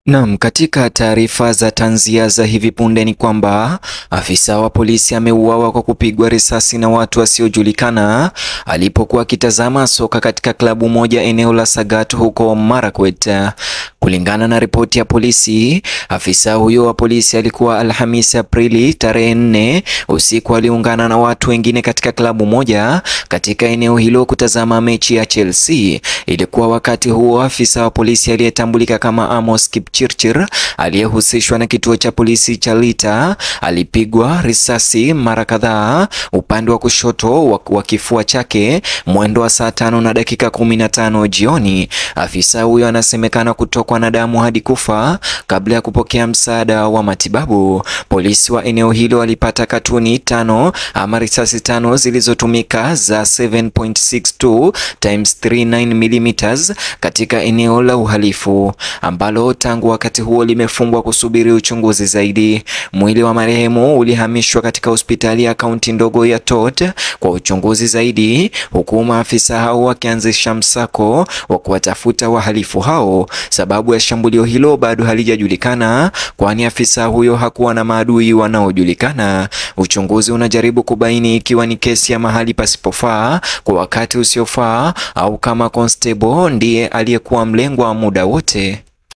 Naam, katika taarifa za tanzia za hivi punde ni kwamba afisa wa polisi ameuawa kwa kupigwa risasi na watu wasiojulikana alipokuwa akitazama soka katika klabu moja eneo la Sagat huko Marakwet. Kulingana na ripoti ya polisi, afisa huyo wa polisi alikuwa Alhamisi Aprili tarehe nne usiku aliungana na watu wengine katika klabu moja katika eneo hilo kutazama mechi ya Chelsea. Ilikuwa wakati huo afisa wa polisi aliyetambulika kama Amos Kipchirchir aliyehusishwa na kituo cha polisi cha Lita alipigwa risasi mara kadhaa upande wa kushoto wa kifua chake mwendo wa saa tano na dakika kumi na tano jioni. Afisa huyo anasemekana kutokwa na damu hadi kufa kabla ya kupokea msaada wa matibabu. Polisi wa eneo hilo walipata katuni tano ama risasi tano zilizotumika za 7.62 times 39 mm katika eneo la uhalifu ambalo tangu wakati huo limefungwa kusubiri uchunguzi zaidi. Mwili wa marehemu ulihamishwa katika hospitali ya kaunti ndogo ya Tot kwa uchunguzi zaidi, huku maafisa hao wakianzisha msako wa kuwatafuta wahalifu hao. Sababu ya shambulio hilo bado halijajulikana, kwani afisa huyo hakuwa na maadui wanaojulikana. Uchunguzi unajaribu kubaini ikiwa ni kesi ya mahali pasipofaa kwa wakati usiofaa au kama constable ndiye aliyekuwa mlengwa muda wote.